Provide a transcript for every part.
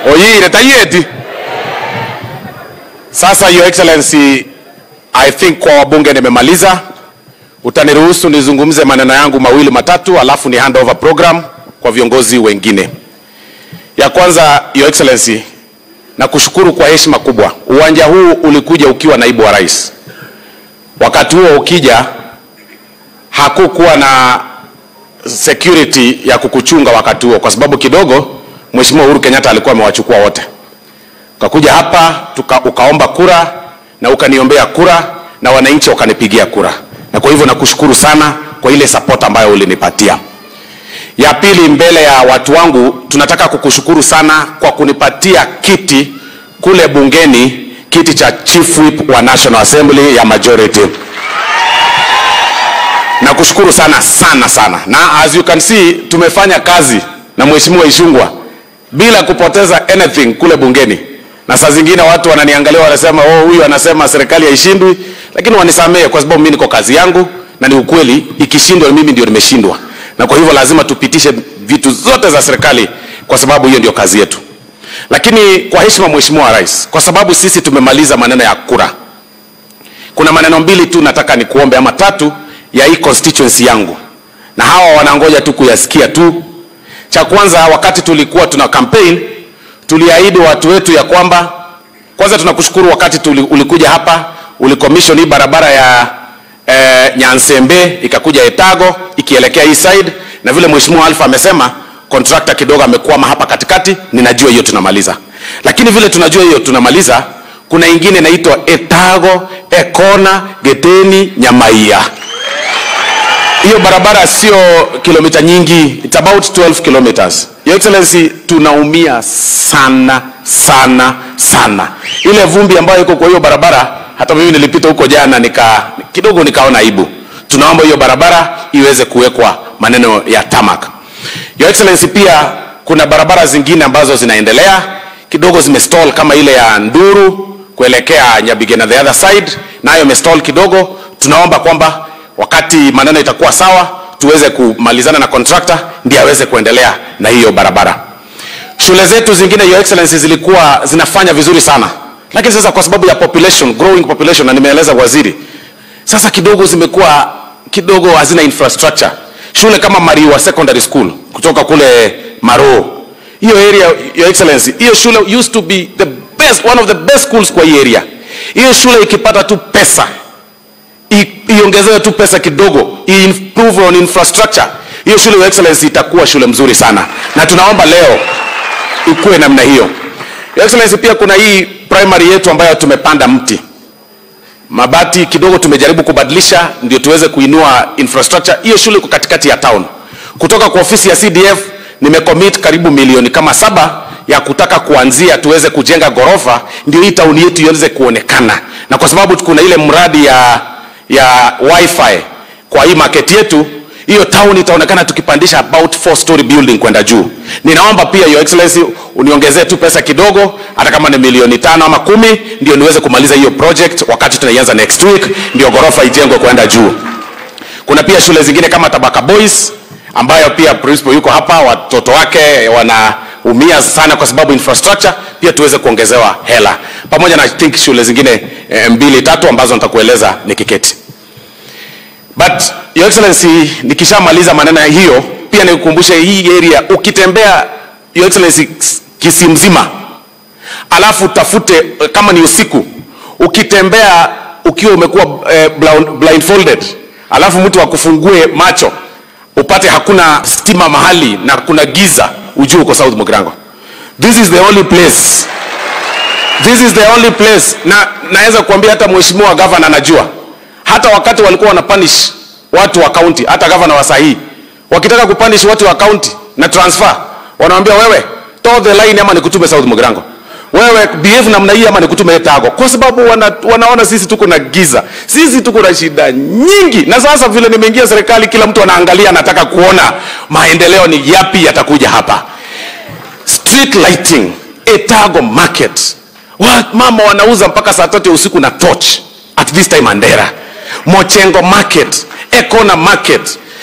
oyire tayeti sasa your excellency i think kwa wabunge nimemaliza utaniruhusu nizungumze maneno yangu mawili matatu alafu ni handover program kwa viongozi wengine ya kwanza your excellency na kushukuru kwa heshima kubwa uwanja huu ulikuja ukiwa naibu wa rais wakati huo ukija hakukuwa na security ya kukuchunga wakati huo kwa sababu kidogo mheshimiwa uhuru kenyatta alikuwa amewachukua wote ukakuja hapa tuka, ukaomba kura na ukaniombea kura na wananchi wakanipigia kura na kwa hivyo nakushukuru sana kwa ile support ambayo ulinipatia ya pili mbele ya watu wangu tunataka kukushukuru sana kwa kunipatia kiti kule bungeni kiti cha chief whip wa national assembly ya majority nakushukuru sana sana sana na as you can see tumefanya kazi na mheshimiwa ishungwa bila kupoteza anything kule bungeni na saa zingine watu wananiangalia wanasema oh, huyu anasema serikali haishindwi lakini wanisamehe kwa sababu mimi niko kazi yangu na ni ukweli ikishindwa mimi ndio nimeshindwa na kwa hivyo lazima tupitishe vitu zote za serikali kwa sababu hiyo ndio kazi yetu lakini kwa heshima mheshimiwa rais kwa sababu sisi tumemaliza maneno ya kura kuna maneno mbili tu nataka nikuombe ama tatu ya hii constituency yangu na hawa wanangoja tu kuyasikia tu cha kwanza wakati tulikuwa tuna campaign tuliahidi watu wetu ya kwamba kwanza tunakushukuru wakati tuli, ulikuja hapa ulikomishon hii barabara ya eh, nyansembe ikakuja etago ikielekea hii side na vile mheshimiwa alfa amesema contractor kidogo amekwama hapa katikati ninajua hiyo tunamaliza lakini vile tunajua hiyo tunamaliza kuna ingine inaitwa etago ekona geteni nyamaia hiyo barabara sio kilomita nyingi it's about 12 kilometers your excellency tunaumia sana sana sana ile vumbi ambayo iko kwa hiyo barabara hata mimi nilipita huko jana nika kidogo nikaona aibu tunaomba hiyo barabara iweze kuwekwa maneno ya tamak your excellency pia kuna barabara zingine ambazo zinaendelea kidogo zimestall kama ile ya nduru kuelekea nyabigena the other side nayo imestall kidogo tunaomba kwamba wakati maneno itakuwa sawa tuweze kumalizana na contractor ndiye aweze kuendelea na hiyo barabara shule zetu zingine your excellency zilikuwa zinafanya vizuri sana lakini sasa kwa sababu ya population growing population na nimeeleza waziri sasa kidogo zimekuwa kidogo hazina infrastructure shule kama mariwa secondary school kutoka kule maroo hiyo area your excellency hiyo shule used to be the best one of the best schools kwa hii area hiyo shule ikipata tu pesa iongezewe tu pesa kidogo improve on infrastructure hiyo shule your excellency itakuwa shule mzuri sana na tunaomba leo ikuwe namna hiyo your excellency pia kuna hii primary yetu ambayo tumepanda mti mabati kidogo tumejaribu kubadilisha ndio tuweze kuinua infrastructure hiyo shule iko katikati ya town kutoka kwa ofisi ya cdf nimecommit karibu milioni kama saba ya kutaka kuanzia tuweze kujenga ghorofa ndio hii tauni yetu iweze kuonekana na kwa sababu kuna ile mradi ya ya wifi kwa hii market yetu hiyo town itaonekana tukipandisha about four story building kwenda juu ninaomba pia your excellency uniongezee tu pesa kidogo hata kama ni milioni tano ama kumi ndio niweze kumaliza hiyo project wakati tunaianza next week ndio ghorofa ijengwe kwenda juu kuna pia shule zingine kama tabaka boys ambayo pia principal yuko hapa watoto wake wanaumia sana kwa sababu infrastructure pia tuweze kuongezewa hela pamoja na I think shule zingine e, mbili tatu ambazo nitakueleza nikiketi but your excellency nikishamaliza maneno hiyo pia nikukumbushe hii area ukitembea your excellency kisi mzima alafu utafute kama ni usiku ukitembea ukiwa umekuwa eh, blindfolded alafu mtu akufungue macho upate hakuna stima mahali na kuna giza ujue uko south mugrango this is the only place this is the only place na naweza kuambia hata mheshimiwa gavana anajua hata wakati walikuwa wanapanish watu wa county hata gavana wa sahii wakitaka kupanish watu wa county na transfer wanawambia wewe toe the line ama nikutume south mugrango wewe behave namna hii ama nikutume etago kwa sababu wana, wanaona sisi tuko na giza sisi tuko na shida nyingi na sasa vile nimeingia serikali kila mtu anaangalia anataka kuona maendeleo ni yapi yatakuja hapa street lighting etago market Wa- mama wanauza mpaka saa tatu ya usiku na torch at this time andera mochengo market ekona market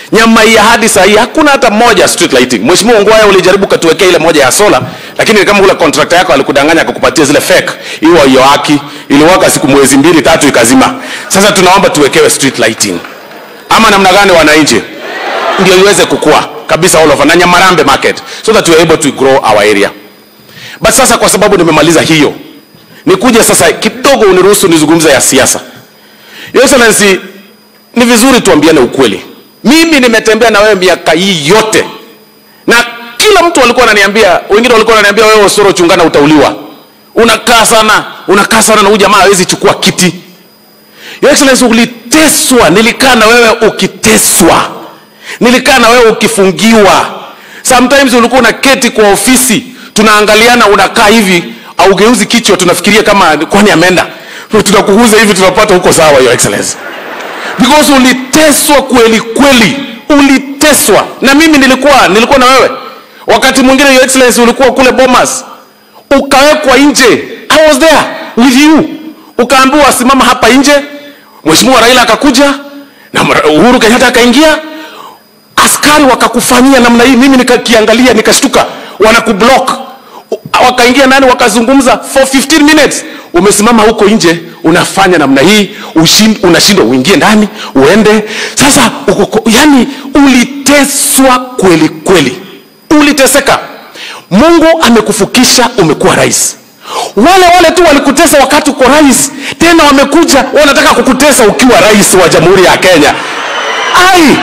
Nyamai hadi saa hii hakuna hata moja street lighting. Mheshimiwa Ongwae ulijaribu katuwekea ile moja ya sola, lakini kama ule contractor yako alikudanganya akakupatia zile fake, hiyo hiyo haki iliwaka siku mwezi mbili tatu ikazima. Sasa tunaomba tuwekewe street lighting, ama namna gani, wananchi, ndio iweze kukua kabisa all over na Nyamarambe market so that we are able to grow our area. But sasa kwa sababu nimemaliza hiyo, nikuje sasa kidogo, uniruhusu nizungumze ya siasa. Your Excellency, ni vizuri tuambiane ukweli. Mimi nimetembea na wewe miaka hii yote, na kila mtu alikuwa ananiambia, wengine walikuwa wananiambia wewe Osoro chungana, utauliwa, unakaa sana, unakaa sana na huyu jamaa hawezi chukua kiti. Your Excellency, uliteswa, nilikaa na wewe ukiteswa, nilikaa na wewe ukifungiwa. Sometimes ulikuwa unaketi kwa ofisi, tunaangaliana, unakaa hivi, augeuzi kichwa, tunafikiria kama kwani ameenda, tunakuguza hivi, tunapata huko sawa, Your Excellency because uliteswa kweli kweli, uliteswa na mimi nilikuwa nilikuwa na wewe wakati mwingine, your excellency, ulikuwa kule Bomas, ukawekwa nje. I was there with you, ukaambiwa simama hapa nje. Mheshimiwa Raila akakuja na Uhuru Kenyatta akaingia, askari wakakufanyia namna hii. Mimi nikakiangalia nikashtuka, wanakublock wakaingia ndani wakazungumza for 15 minutes. Umesimama huko nje unafanya namna hii, unashindwa uingie ndani uende. Sasa uko, yani uliteswa kweli kweli, uliteseka. Mungu amekufukisha, umekuwa rais. Wale wale tu walikutesa wakati uko rais, tena wamekuja wanataka kukutesa ukiwa rais wa Jamhuri ya Kenya. Ai,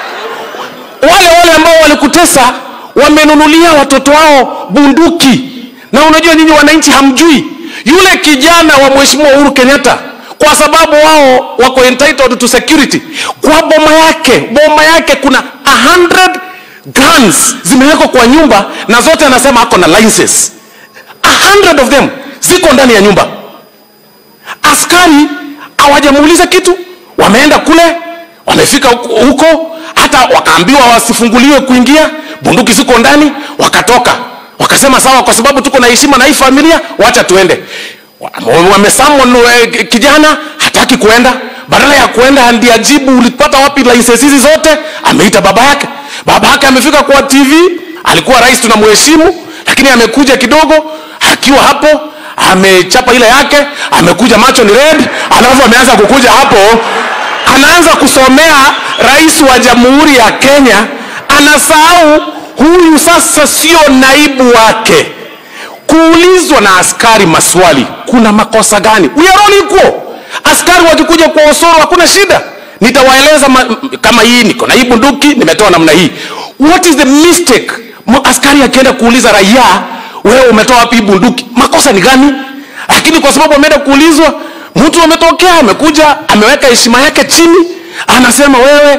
wale wale ambao walikutesa wamenunulia watoto wao bunduki, na unajua nyinyi wananchi hamjui yule kijana wa mheshimiwa Uhuru Kenyatta, kwa sababu wao wako entitled to security, kwa boma yake, boma yake kuna 100 guns zimewekwa kwa nyumba, na zote anasema ako na license. 100 of them ziko ndani ya nyumba. Askari hawajamuuliza kitu, wameenda kule, wamefika huko, hata wakaambiwa wasifunguliwe kuingia, bunduki ziko ndani, wakatoka wakasema sawa, kwa sababu tuko na heshima na hii familia, wacha tuende. Wamesamon kijana hataki kuenda, badala ya kuenda ndiye ajibu ulipata wapi license hizi zote. Ameita baba yake, baba yake amefika kwa TV, alikuwa rais tunamheshimu, lakini amekuja kidogo, akiwa hapo amechapa ile yake, amekuja macho ni red, alafu ameanza kukuja hapo, anaanza kusomea rais wa jamhuri ya Kenya, anasahau huyu sasa sio naibu wake. Kuulizwa na askari maswali, kuna makosa gani? We are all equal. Askari wakikuja kwa Osoro hakuna shida, nitawaeleza kama hii niko na hii bunduki nimetoa namna hii. What is the mistake? Askari akienda kuuliza raia, wewe umetoa wapi hii bunduki, makosa ni gani? Lakini kwa sababu ameenda kuulizwa, mtu ametokea, amekuja, ameweka heshima yake chini, anasema wewe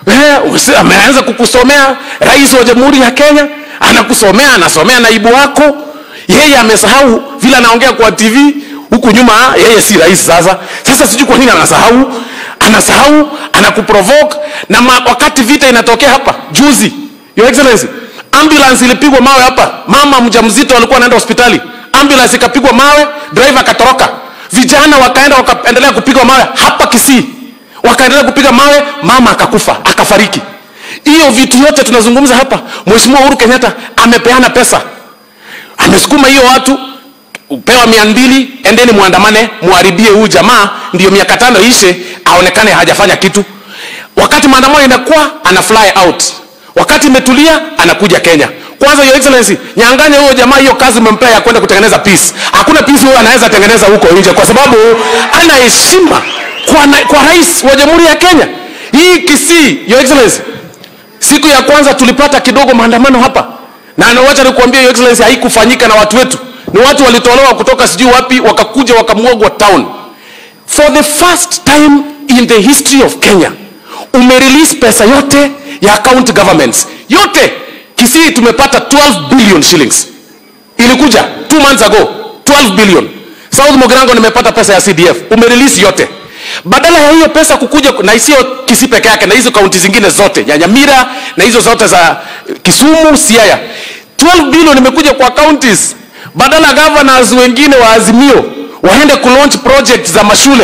Eh, ameanza kukusomea rais wa jamhuri ya Kenya, anakusomea anasomea naibu wako. Yeye amesahau vile anaongea kwa TV huku nyuma, yeye si rais sasa. Sasa sijui kwa nini anasahau, anasahau, anakuprovoke na ma, wakati vita inatokea hapa juzi, your excellency, ambulance ilipigwa mawe hapa, mama mjamzito alikuwa anaenda hospitali, ambulance ikapigwa mawe, driver akatoroka, vijana wakaenda wakaendelea kupigwa mawe hapa Kisii wakaendelea kupiga mawe, mama akakufa akafariki. Hiyo vitu yote tunazungumza hapa, Mheshimiwa Uhuru Kenyatta amepeana pesa, amesukuma hiyo watu upewa mia mbili, endeni muandamane, muharibie huyu jamaa, ndio miaka tano ishe, aonekane hajafanya kitu. Wakati maandamano inakuwa ana fly out, wakati imetulia anakuja Kenya. Kwanza your excellency, nyang'anya huyo jamaa hiyo kazi umempea ya kwenda kutengeneza peace. Hakuna peace huyo anaweza tengeneza huko nje, kwa sababu ana heshima kwa, na, kwa rais wa jamhuri ya Kenya. Hii Kisii, your excellency, siku ya kwanza tulipata kidogo maandamano hapa, na wacha nikuambia your excellency, haikufanyika na watu wetu, ni watu walitolewa kutoka sijui wapi, wakakuja wakamwagwa town. For the first time in the history of Kenya umerelease pesa yote ya county governments yote. Kisii tumepata 12 billion shillings, ilikuja two months ago 12 billion. South Mogirango nimepata pesa ya CDF, umerelease yote badala ya hiyo pesa kukuja na sio Kisii peke yake, na hizo kaunti zingine zote Nyanyamira na hizo zote za Kisumu, Siaya, 12 billion imekuja kwa counties, badala governors wengine wa Azimio waende ku launch project za mashule,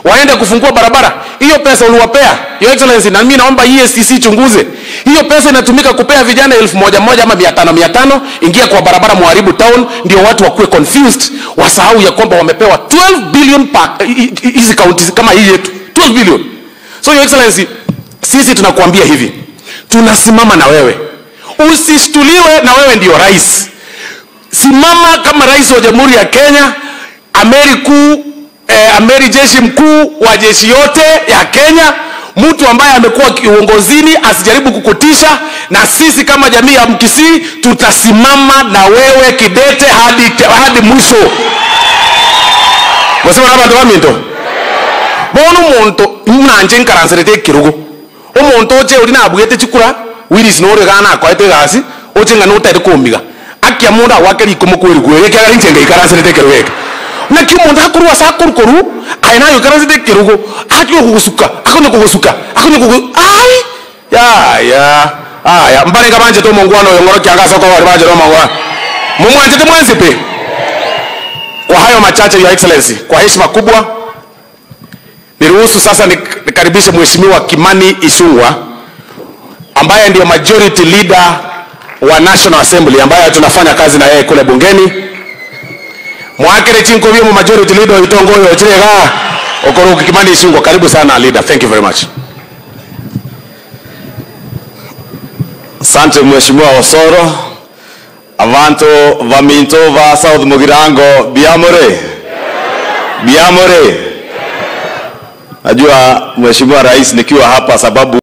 waende kufungua barabara. Hiyo pesa uliwapea Your Excellency, na mimi naomba EACC chunguze hiyo pesa. Inatumika kupea vijana elfu moja moja ama mia tano mia tano ingia kwa barabara, muharibu town, ndio watu wakuwe confused, wasahau ya kwamba wamepewa 12 billion pa hizi counties kama hii yetu 12 billion. So Your Excellency, sisi tunakuambia hivi, tunasimama na wewe, usishtuliwe na wewe ndio rais. Simama kama rais wa Jamhuri ya Kenya, amiri kuu eh, amiri jeshi mkuu wa jeshi yote ya Kenya, mtu ambaye amekuwa kiongozini, asijaribu kukutisha. Na sisi kama jamii ya Mkisii tutasimama na wewe kidete hadi, hadi mwisho. Mwasema na bantu baminto bono omonto nanje nkaransirete ekirugo omonto oche ori nabwete chikura wiris nore gana akoete egasi oche ng'a notaete komiga akia mundu agwake riko kweri kweri ekiagera inche ngaikaransirete ekirugo eke naki omonto akorwa ase akorukoru aye nayo ikaransirete ekirugo atio kugusuka akonya kugusuka akonya kugu ai yaya aya mbarenga banjete omongwana oyo ng'oro kianga ase okogori banjete omongwana mumwanjete mwensipe kwa hayo machache your excellency kwa heshima kubwa niruhusu sasa nikaribishe mheshimiwa Kimani Ichung'wah ambaye ndio majority leader wa National Assembly ambaye tunafanya kazi na yeye kule bungeni mwakere chinkovie mu majority leader itongoyo chirega okoroki Kimani Ichung'wah karibu sana leader thank you very much Asante Mheshimiwa Osoro abantu baminto ba South Mugirango biamore biamore Najua Mheshimiwa Rais nikiwa hapa sababu